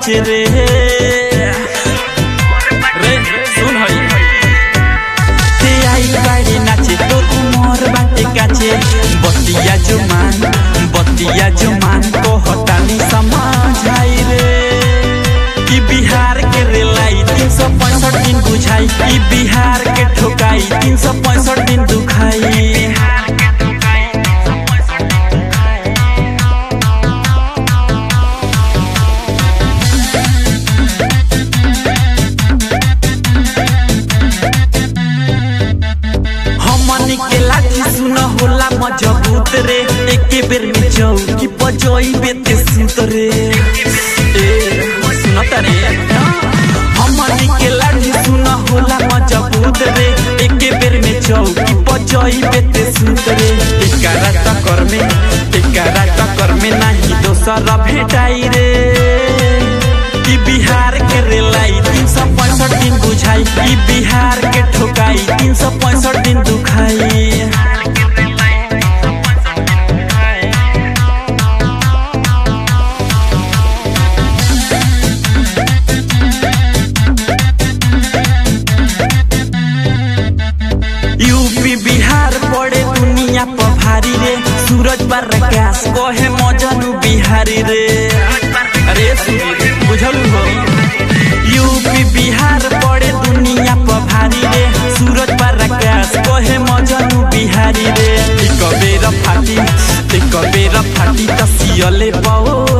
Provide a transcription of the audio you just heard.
काचे रे रे सुन हई ते आई बाड़ी नाचे तो उमर बाटे काचे बतिया जो मान बतिया जो मान को हटानी समझाई रे कि बिहार के रेलाई तीन सौ पैंसठ दिन बुझाई कि बिहार के ठोकाई तीन सौ पैंसठ दिन दुखाई हमनी के लाठी सुन होला मजबूत रे एके बेर में चौकी बजई बेते सुत रे ए सुनता रे हमनी के लाठी सुन होला मजबूत रे एके बेर में चौकी बजई बेते सुत रे एकारा टक्कर में एकारा टक्कर में नाही दोसर भेटाई रे कि बिहार के रेलाई तीन सौ पैंसठ दिन बुझाई कि बिहार के ठोकाई तीन सौ पैंसठ दिन दुखाई यूपी बिहार पड़े दुनिया पर भारी रे सूरज पर प्रकाश कहे मजनू बिहारी रे अरे सूरज बुझल हो यूपी बिहार पड़े दुनिया पर भारी रे सूरज पर प्रकाश कहे मजनू बिहारी रे एक बेर फाटी एक बेर फाटी त सियले पाओ